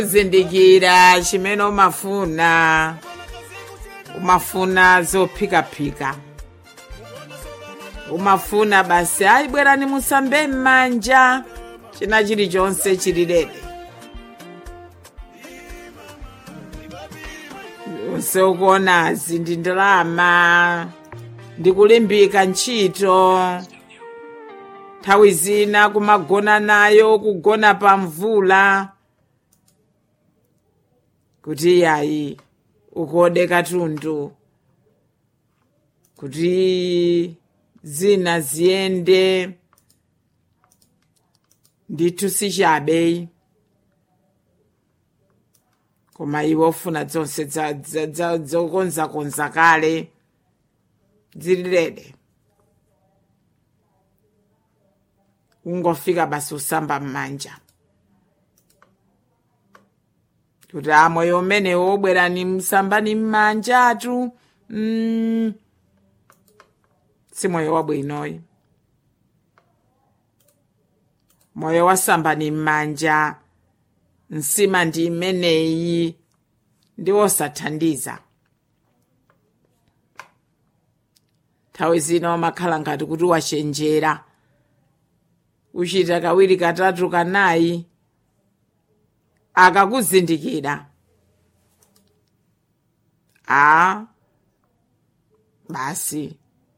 zindikira chimene umafuna umafuna zophikaphika umafuna basi ayi bwerani musambe m'manja china chilichonse chililede onse ukuonazi ndi ndalama ndikulimbika ntchito nthawi zina kumagona nayo kugona pa mvula kuti iyayi ukode katundu kuti zina ziyende ndithu sichabe koma iwe ufuna zonse za- za- za- zokonzakonza kale zililede ungofika basi usamba m'manja kuti a moyo umenewo obwerani msambani m'manjatu mm. si moyo wabwinoyi moyo wasambani m'manja nsima ndi imeneyi ndi wosathandiza nthawi zina umakhala ngati kuti wachenjera uchita kawiri katatu kanayi akakuzindikira a basi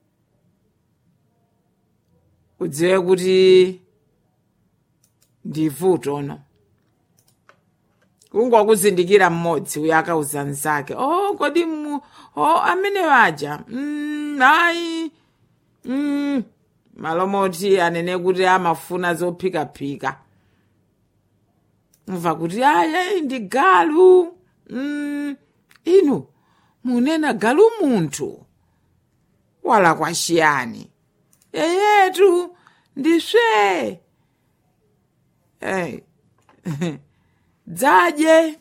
udziwe kuti ndi vuto no kungokuzindikira mmodzi uyo akauza mnzake oh kodi mu oh amene waja mm, ayi mm. malomoti anene kuti amafuna zophikaphika mva kuti aya ndi galu mm, inu munena galu munthu wala kwachiyani yeyetu ndiswe hey. dzaje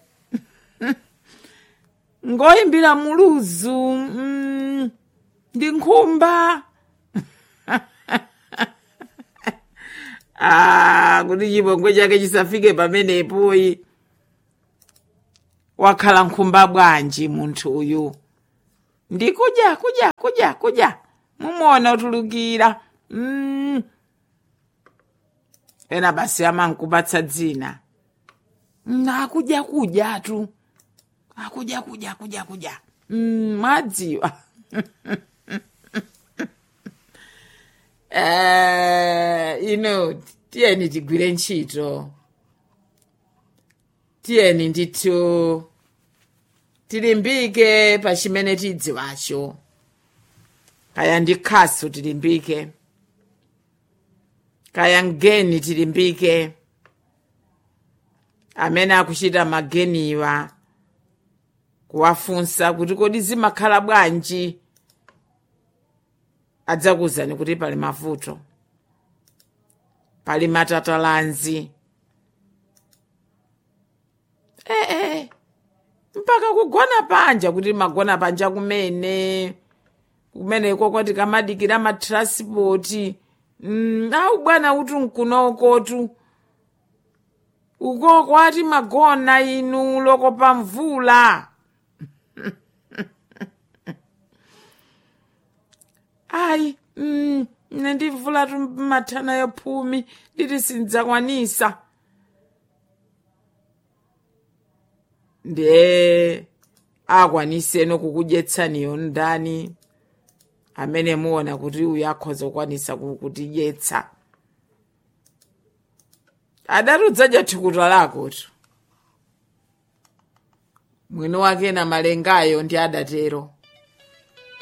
ngoyimbira muluzu mm, ndi nkhumba ah, kuti chipongwe chake chisafike pamenepoyi wakhala nkhumba bwanji munthu uyu ndi kudya kudya kudya kudya mumuona utulukira mm. ena basi amankubatsa dzina Mm, akudya kudyatu akudya kudya kudya kudya mm, mwadziwa eh, ino tiyeni tigwire ntchito tiyeni ndithu tilimbike pa chimene tidziwacho kaya ndi khasu tilimbike kaya mgeni tilimbike amene akuchita mageniwa kuwafunsa kuti kodi zimakhala bwanji adzakuwuzani kuti pali mavuto pali matatalanzi ee mpaka kugona panja kuti magona panja kumene kumeneko kwati kamadikira matranspoti mm, au bwana uti nkunokotu uko kwati magona inu loko pa mvula ayi mm, ine ndimvula tu mathana yophumi nditi sindzakwanisa ndiye akwaniseno kukudyetsaniyo ndani amene muona kuti uyu akhoza kukwanisa kutidyetsa adati udzadya thukuta lakotu mwini wake na malengayo ndi adatero